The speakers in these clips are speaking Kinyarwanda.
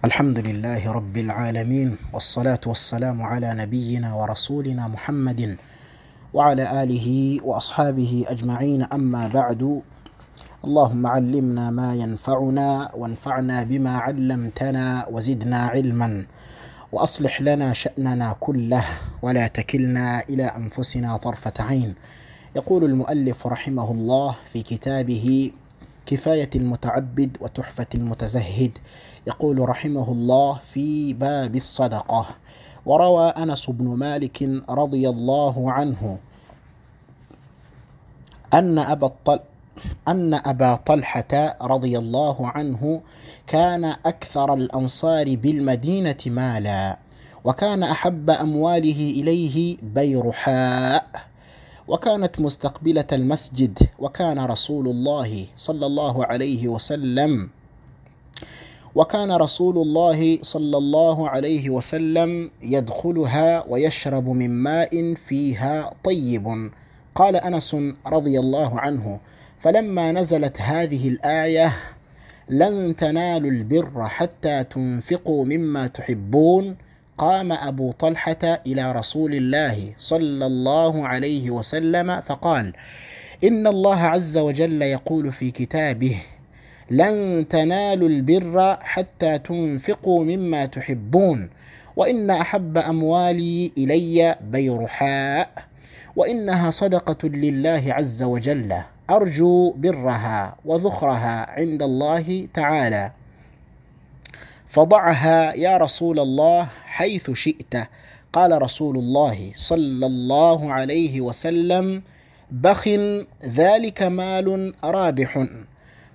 الحمد لله رب العالمين والصلاة والسلام على نبينا ورسولنا محمد وعلى آله وأصحابه أجمعين أما بعد اللهم علمنا ما ينفعنا وانفعنا بما علمتنا وزدنا علما وأصلح لنا شأننا كله ولا تكلنا إلى أنفسنا طرفة عين يقول المؤلف رحمه الله في كتابه كفاية المتعبد وتحفة المتزهد يقول رحمه الله في باب الصدقة وروى أنس بن مالك رضي الله عنه أن أبا الطل أن أبا طلحة رضي الله عنه كان أكثر الأنصار بالمدينة مالا وكان أحب أمواله إليه بيرحاء وكانت مستقبلة المسجد وكان رسول الله صلى الله عليه وسلم وكان رسول الله صلى الله عليه وسلم يدخلها ويشرب من ماء فيها طيب قال انس رضي الله عنه فلما نزلت هذه الايه لن تنالوا البر حتى تنفقوا مما تحبون قام ابو طلحه الى رسول الله صلى الله عليه وسلم فقال ان الله عز وجل يقول في كتابه لن تنالوا البر حتى تنفقوا مما تحبون وان احب اموالي الي بيرحاء وانها صدقه لله عز وجل ارجو برها وذخرها عند الله تعالى فضعها يا رسول الله حيث شئت قال رسول الله صلى الله عليه وسلم بخ ذلك مال رابح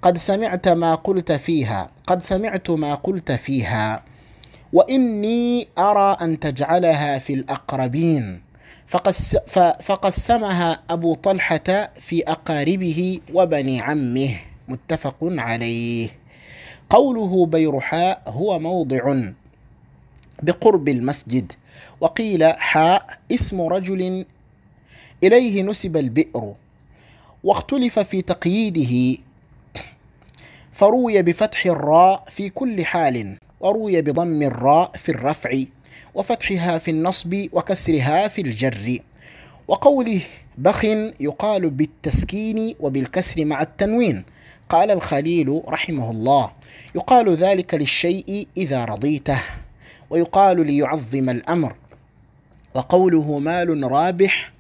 قد سمعت ما قلت فيها قد سمعت ما قلت فيها واني ارى ان تجعلها في الاقربين فقسمها ابو طلحه في اقاربه وبني عمه متفق عليه قوله بيرحاء هو موضع بقرب المسجد وقيل حاء اسم رجل اليه نسب البئر واختلف في تقييده فروي بفتح الراء في كل حال وروي بضم الراء في الرفع وفتحها في النصب وكسرها في الجر وقوله بخ يقال بالتسكين وبالكسر مع التنوين قال الخليل رحمه الله يقال ذلك للشيء اذا رضيته ويقال ليعظم الامر وقوله مال رابح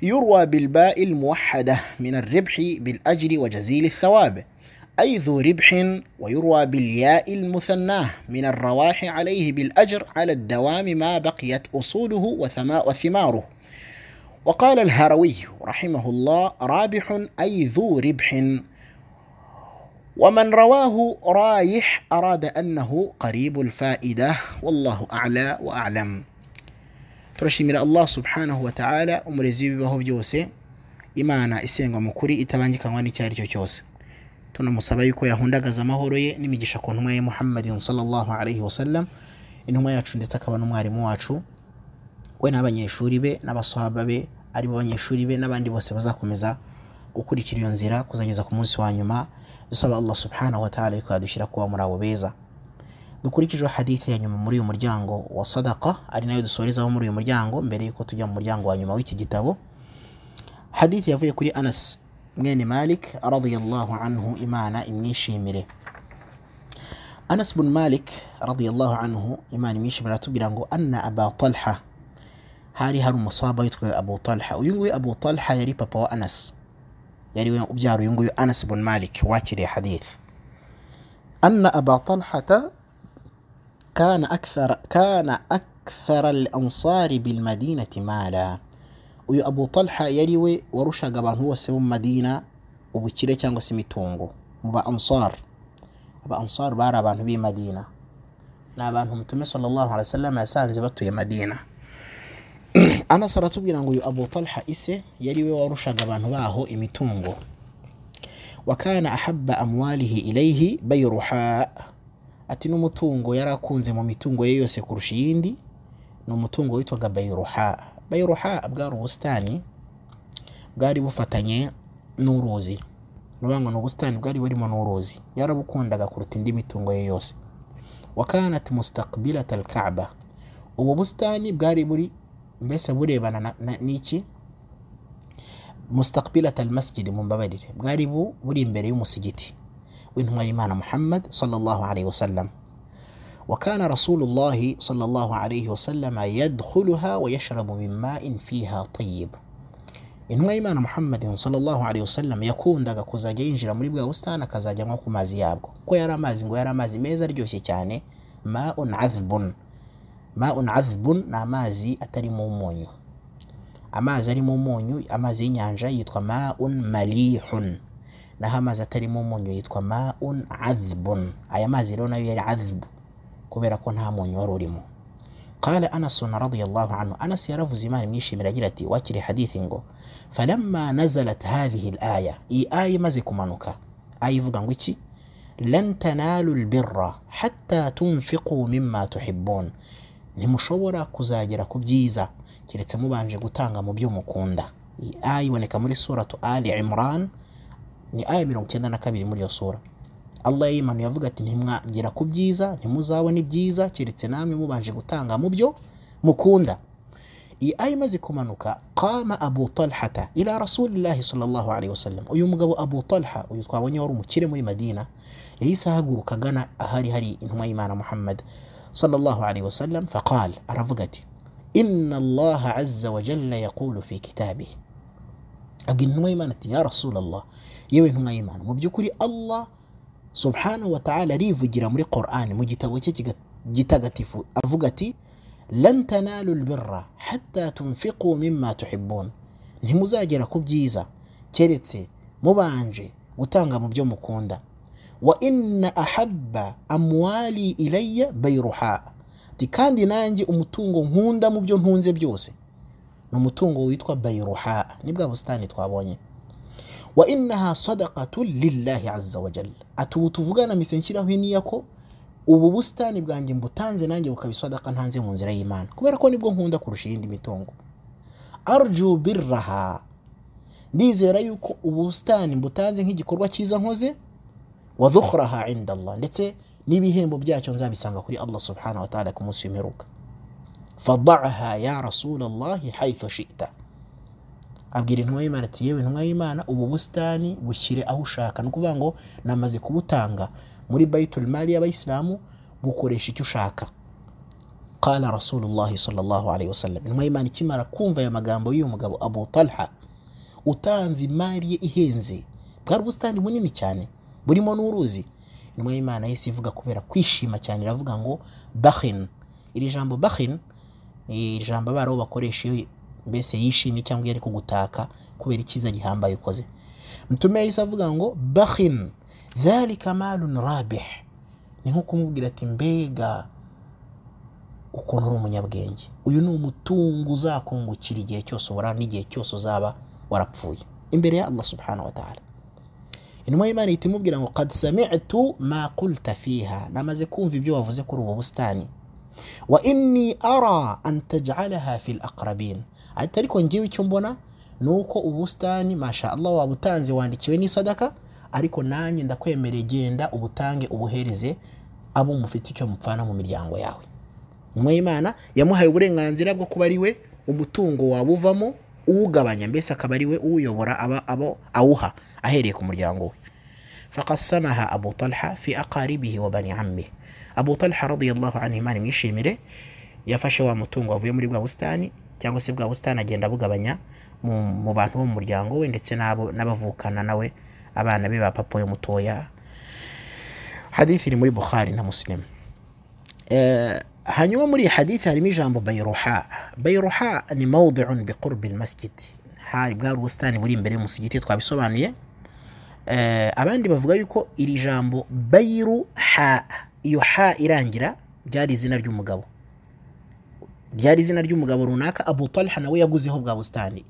يروى بالباء الموحده من الربح بالاجر وجزيل الثواب أي ذو ربح ويروى بالياء المثناه من الرواح عليه بالأجر على الدوام ما بقيت أصوله وثماره وقال الهروي رحمه الله رابح أي ذو ربح ومن رواه رايح أراد أنه قريب الفائدة والله أعلى وأعلم turashimira allah subhanahu wa ta'ala umurezi w'ibibaho byose imana isengwa mu kuri itabangikanywa n'icyo ari cyo cyose tunamusaba yuko yahundagaza amahoro ye n'imigisha ku ntumwa ye muhammadin sallallahu alaihi wasallam intumwa yacu ndetse akaba n'umwarimu wacu we n'abanyeshuri be n'abasohaba be ari bo banyeshuri be n'abandi bose bazakomeza gukurikira iyo nzira kuzageza ku munsi wa nyuma dusaba allah subhanahu wataala yuko yadushyira kuba muri abo beza dukurikijeho hadithi ya nyuma muri uyu muryango wa sadaka ari nayo dusorezaho muri uyu muryango mbere yuko tujya mu muryango wa nyuma w'iki gitabo hadithi yavuye kuri anas mwene malik radiyallahu anhu imana imwishimire anas bun malik radiyallahu anhu imana imwishimire aratubwira ngo anna aba talha hari hari umusaba witwa abu talha uyu nguyu abu talha yari papa wa anas yari we ubyara uyu nguyu anas bun malik wakiriye hadith anna aba talhata كان أكثر كان أكثر الأنصار بالمدينة مالا uyu abu talha yari we warushaga abantu bose bo mu madina ubukire cyangwa se imitungo mu ba ansar aba ansar bari abantu b'i madina ni abantu mutume sallallahu alaihi wasallam yasanze batuye madina anas aratubwira ngo uyu abu talha ise yari we warushaga abantu baho imitungo wakana ahabba amwalihi ilaihi bayruha ati n'umutungo yari akunze mu mitungo ye yose kurusha iyindi ni umutungo witwaga bayruha bayruha bwari ubusitani bwari bufatanye n'uruzi ni ngo ni ubusitani bwari burimo n'uruzi yarabukundaga kuruta indi mitungo ye yose wakanat mustaqbilata alkaaba ubu busitani bwari buri mbese burebana na- na- n'iki mustaqbilata almasjidi mumbabarire bwari bu buri imbere y'umusigiti w'intumwa y'imana muhammad sallallahu alaihi wasallam وكان رسول الله صلى الله عليه وسلم يدخلها ويشرب من ماء فيها طيب intumwa y'imana muhammadin sallallahu alaihi wasallam yakundaga kuzajya yinjira muri bwa busitani akazajya anywa ku mazi yabwo kuko yari amazi ngo yari amazi meza aryoshye cyane maun adhbun maun adhbun ni amazi atarimo umunyu amazi arimo umunyu amazi y'inyanja yitwa maun malihun naho amazi atarimo umunyu yitwa maun adhbun aya mazi rero nayo yari adhbu kubera ko nta munyu wari urimo قال أنس رضي الله عنه أنس يرفو زمان ميشي من أجلتي واكري حديث ngo فلما نزلت هذه الآية إي آية مزيك منوكا آية فقنوكي لن تنالوا البر حتى تنفقوا مما تحبون ntimushobora kuzagera ku byiza keretse mubanje gutanga mu byo mukunda iyi aya iboneka muri suratu ali imran ni aya mirongo icyenda na kabiri muri iyo sura Allah yimanuye avuga ati ntimwagera ku byiza ntimuzabona ibyiza keretse namwe mubanje gutanga mu byo mukunda iyi aya imaze kumanuka qama abu talhata ila rasulillahi sallallahu alaihi wasallam uyu mugabo abu talha uyu twabonye wari umukire muri madina yahise ahaguruka agana ahari hari intumwa y'imana muhammad sallallahu alaihi wasallam faqal aravuga ati inna allaha azza wa jalla yaqulu fi kitabihi abwira intumwa y'imana ati ya rasulallah yewe intumwa y'imana mu by'ukuri allah subhanahu wa ta'ala arivugira muri Qur'an mu gitabo cye kiga- gitagatifu avuga ati lan tanalu albirra hatta tunfiqu mimma tuhibbun ntimuzagera ku byiza keretse mubanje gutanga mu byo mukunda wa inna ahabba amwali ilayya bayruha ati kandi nanjye umutungo nkunda mu byo ntunze byose ni umutungo witwa bayruha ni bwa busitani twabonye wa innaha sadaqatun lillahi azza wa jalla ati ubu tuvugana mise nshyiraho iniya ko ubu busitani bwanjye mbutanze nanjye bukaba isadaka ntanze mu nzira y'imana kubera ko nibwo nkunda kurusha iyindi mitungo arju birraha ndizera yuko ubu busitani mbutanze nk'igikorwa cyiza nkoze wa dhukhraha inda allah ndetse n'ibihembo byacyo nzabisanga kuri allah subhanahu wa ta'ala ku munsi w'imperuka fadaha ya rasulallahi haythu shita abwira intumwa y'imana ati yewe intumwa y'imana ubu busitani bushyire aho ushaka ni ukuvuga ngo namaze kubutanga muri bayitul mali y'abayisilamu bukoresha icyo ushaka qala rasulullahi sallallahu alaihi wasallam intumwa y'imana ikimara kumva aya magambo y'uyu mugabo abu talha utanze imari ye ihenze bwari ubusitani bunini cyane burimo n'uruzi intumwa y'imana yahise ivuga kubera kwishima cyane iravuga ngo bakhin iri jambo bakhin ni ijambo abaraho bakoresha iyo mbese yishimye cyangwa iyo ari kugutaka kubera icyiza gihambaye ukoze mtume yahise avuga ngo bakhin dhalika malun rabih ni nko kumubwira ati mbega ukuntu uri umunyabwenge uyu ni umutungo uzakungukira igihe cyose ubura n'igihe cyose uzaba warapfuye imbere ya allah subhanahu wa ta'ala intumwa y'imana ihita imubwira ngo qad sami'tu ma qulta fiha namaze kumva ibyo wavuze kuri ubu busitani وإني أرى أن تجعلها في الأقربين ariko ngewe icyo mbona ni uko ubusitani masha Allah wabutanze wandikiwe n'isadaka ariko nanjye ndakwemereye genda ubutange ubuhereze abo mufite icyo mupfana mu miryango yawe nyuma y'imana yamuhaye uburenganzira bwo kuba ari we umutungo wawuvamo uwugabanya mbese akaba ari we uwuyobora aba abo awuha ahereye ku muryango we فقسمها أبو طلحة في أقاربه وبني عمه أبو طلحة رضي الله عنه ماني mwishimire yafashe wa mutungo wavuye muri bwa busitani cyangwa se bwa busitani agenda abugabanya mu mu bantu bo mu muryango we ndetse n'abo n'abavukana nawe abana be ba papa we mutoya hadithi iri muri bukhari na muslim Eh, hanyuma muri iyi hadithi harimo ijambo bayruha bayruha ni mawdiun biqurbi almasjid hari bwari ubusitani buri imbere y'umusigiti twabisobanuye Eh, abandi bavuga yuko iri jambo bayiru ha iyo ha irangira byari izina ry'umugabo byari izina ry'umugabo runaka abu talha nawe yaguzeho bwa busitani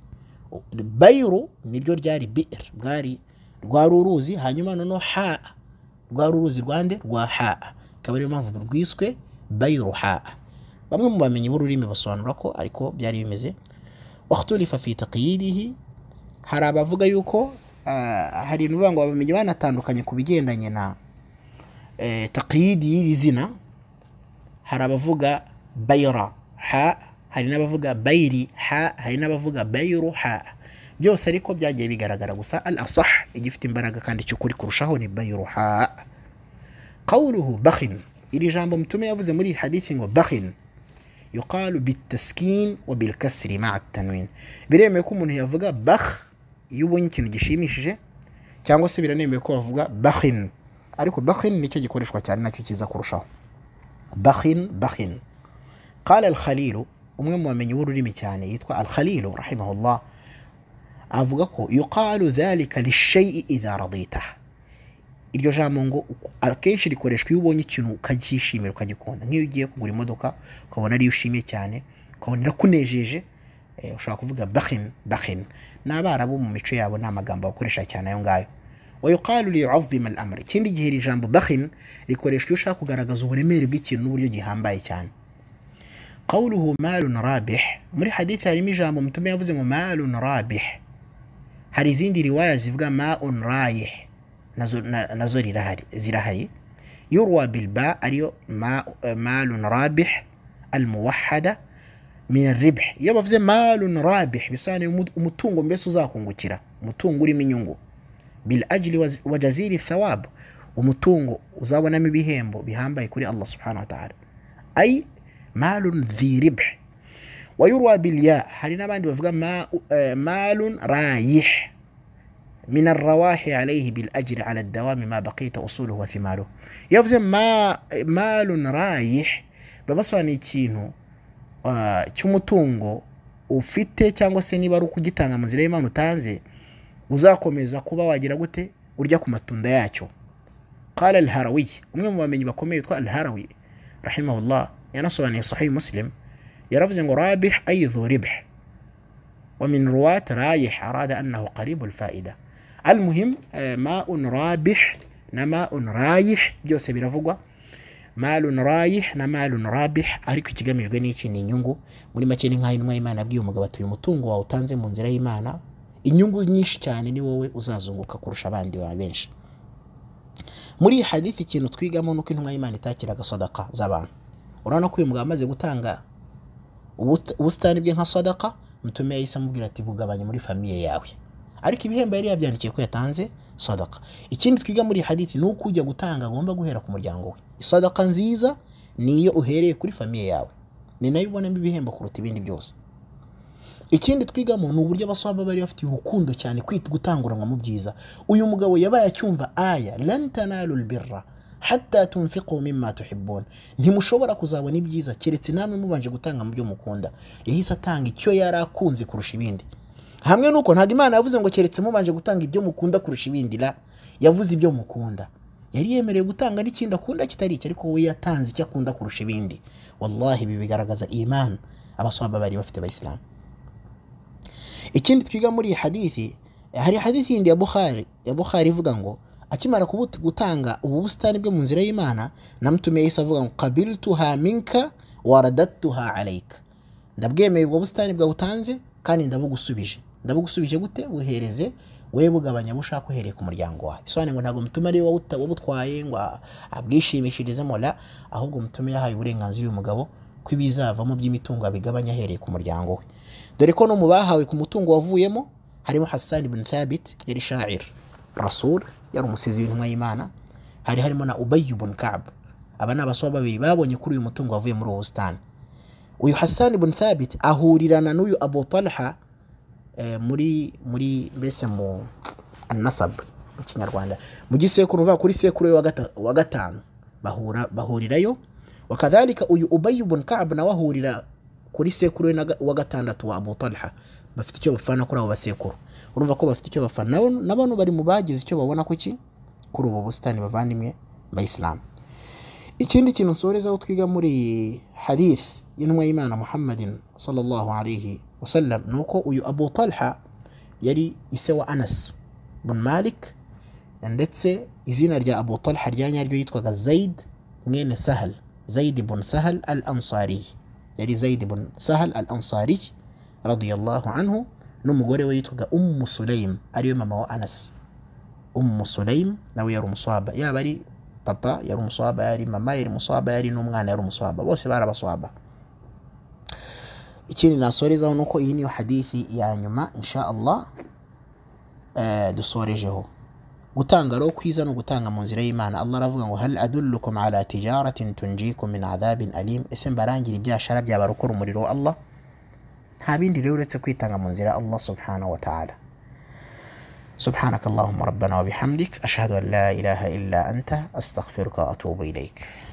bayiru niryo ryari bir bwari rwari uruzi hanyuma noneho ha rwari uruzi rwande rwa ha akaba ariyo mpamvu rwiswe bayiru ha bamwe mu bamenyi b'ururimi basobanura ko ariko byari bimeze wakhturifa fi taqyidihi hari abavuga yuko ah, hari ibintu bivuga ngo abamenyi banatandukanye ku bigendanye na eh, taqyidi y'iri zina hari abavuga bayira ha hari n'abavuga bayiri ha hari n'abavuga bayiru ha byose ariko byagiye bigaragara gusa al asah igifite imbaraga kandi cy'ukuri kurushaho ni bayiru ha qawluhu bakhin iri jambo mutume yavuze muri iyi hadithi ngo bakhin yuqalu bitaskin wa bilkasri maa tanwin biremewe ko umuntu yavuga bakh iyo ubonye ikintu gishimishije cyangwa se biranemewe ko bavuga bakhin ariko bakhin nicyo gikoreshwa cyane nacyo cyiza kurushaho bakhin bakhin قال الخليل umwe mu bamenyi b'ururimi cyane yitwa al-Khalil rahimahullah avuga ko yuqalu dhalika lishay'i idha radita iryo jambo ngo akenshi rikoreshwa iyo ubonye ikintu ukacyishimira ukagikunda nk'iyo ugiye kugura imodoka ukabona ariyo ushimye cyane ukabona irakunejeje eh, ushobora kuvuga bakhin bakhin n'abarabu mu mico yabo ni amagambo bakoresha cyane ayo ngayo wayuqalu liyuazima al amr ikindi gihe iri jambo bakhin rikoreshwa iyo ushaka kugaragaza uburemere bw'ikintu n'uburyo gihambaye cyane قوله مال رابح muri hadithi harimo ijambo mutume yavuze ngo malun rabih hari izindi riwaya zivuga maun rayih nazo, na, nazo rirahari, zirahari yurwa bilba ariyo ma, malun rabih almuwahada min arribh iyo bavuze malun rabih bisobanuye umutungo mbese uzakungukira umutungo urimo inyungu bil ajli wa- wa jaziri thawab umutungo uzabonamo ibihembo bihambaye kuri allah subhanahu wa ta'ala ay malun dhi ribh wayurwa bilya hari n'abandi bavuga ma- eh, malun rayih min arrawahi alayhi bil ajri ala dawami ma baqita usuluhu wa thimaruhu iyo bavuze ma- eh, malun rayih baba basobanuye ikintu ah, cy'umutungo ufite cyangwa se niba ari ukugitanga mu nzira y'imana utanze uzakomeza kuba wagira gute urya ku matunda yacyo qala alharawi umwe mu bamenyi bakomeye yitwa alharawi rahimahullah yanasobanuye sahihi muslim yaravuze ngo rabih ay dhu ribh wa min ruwat rayih arada annahu qaribu alfaida almuhim eh, maun rabih na maun rayih byose biravugwa malun rayih na malun rabih ariko ikigamijwe n'iki ni inyungu muri make ni nk'aho intumwa y'imana yabwiye umugabo ati uyu mutungo wawe utanze mu nzira y'imana inyungu nyinshi cyane ni wowe uzazunguka kurusha abandi ba benshi muri iyi hadithi ikintu twigamo ni uko intumwa y'imana itakiraga sadaka z'abantu urabona ko uyu mugabo amaze gutanga ubut- ubusitani bwe nka sadaka mutume yahise amubwira ati bugabanye muri famiye yawe ariko ibihembo yari yabyandikiye ko yatanze sadaka ikindi twiga muri iyi hadithi ni uko ujya gutanga agomba guhera ku muryango we isadaka nziza ni iyo uhereye kuri famiye yawe ni nayo ubonamo ibihembo kuruta ibindi byose ikindi twigamo ni uburyo abaswaba bari bafitiye urukundo cyane kwita gutanguranwa mu byiza uyu mugabo yabaye acyumva aya lan tanalu lbirra hatta tunfiqu mimma tuhibbun ntimushobora kuzabona ibyiza keretse namwe mubanje gutanga mu byo mukunda yahise atanga icyo yari akunze kurusha ibindi hamwe nuko ntabwo imana yavuze ngo keretse mubanje gutanga ibyo mukunda kurusha ibindi la yavuze ibyo mukunda yari yemerewe gutanga n'ikindi akunda kitari icyo ariko we yatanze icyo akunda kurusha ibindi wallahi ibi bigaragaza imana abaswaba bari bafite abayisilamu ikindi twiga muri iyi hadithi hari hadithi yindi ya bukhari ya bukhari ivuga ngo akimara kubuta- gutanga ubu busitani bwe mu nzira y'imana namutumiye yahise avuga ngo kabiltuha minka waradattuha alayka ndabwemeye ubwo busitani bwawe utanze kandi ndabugusubije ndabugusubije gute buhereze we bugabanya bushaka uhereye ku muryango wawe bisobanuye ngo ntabwo mutume ariwe wawuta- wabutwaye ngo a- abwishimishirizemo la ahubwo mutume yahaye uburenganzira uyu mugabo ko ibizavamo by'imitungo abigabanya ahereye ku muryango we dore ko no mu bahawe ku mutungo wavuyemo harimo hassan ibn thabit yari shair rasul yari umusizi w'intumwa y'imana hari harimo na ubay ibn kab aba ni abasaba babiri babonye kuri uyu mutungo wavuye muri ubu busitani uyu hassan ibn thabit ahurirana n'uyu abu talha eh, muri muri mbese mu anasab mu kinyarwanda mu gisekuru uva kuri sekuru we wa gata- wa gatanu bahura bahurirayo wakadhalika uyu ubay ibn kab nawe ahurira kuri sekuru we na ga- wa gatandatu wa abu talha bafite icyo bafana kuri abo basekuru urumva ko bafite icyo bafana Nabo- na bano bari mu bagize icyo babona kuki kuri ubu busitani bavandimwe bayisilamu ikindi kintu nsorezaho twiga muri iyi hadith y'intumwa y'imana muhammadin sallallahu alayhi wasallam ni uko uyu abu talha yari ise wa anas bun malik ndetse izina rya abu talha rya nyaryo yitwaga zaid mwene sahal zaid ibn sahal al ansari yari zaid ibn sahal al ansari radiyallahu anhu n'umugore we yitwaga ummu sulaim ariwe mama wa anas ummu sulaim nawe yari umuswaba yaba ari papa yari umuswaba yari mama yari umuswaba yari n'umwana yari umuswaba bose bari abaswaba ikindi nasorezaho ni uko iyi niyo hadithi ya nyuma insha allah eh, dusorejeho gutanga rero kwiza ni ugutanga mu nzira y'imana allah aravuga ngo hal adullukum ala tijaratin tunjikum min adhabin alim ese mbarangira ibyashara byabarokora umuriro wa allah nta bindi rero uretse kwitanga mu nzira ya allah subhanahu wa ta'ala سبحانك اللهم ربنا وبحمدك أشهد أن لا إله إلا أنت أستغفرك وأتوب إليك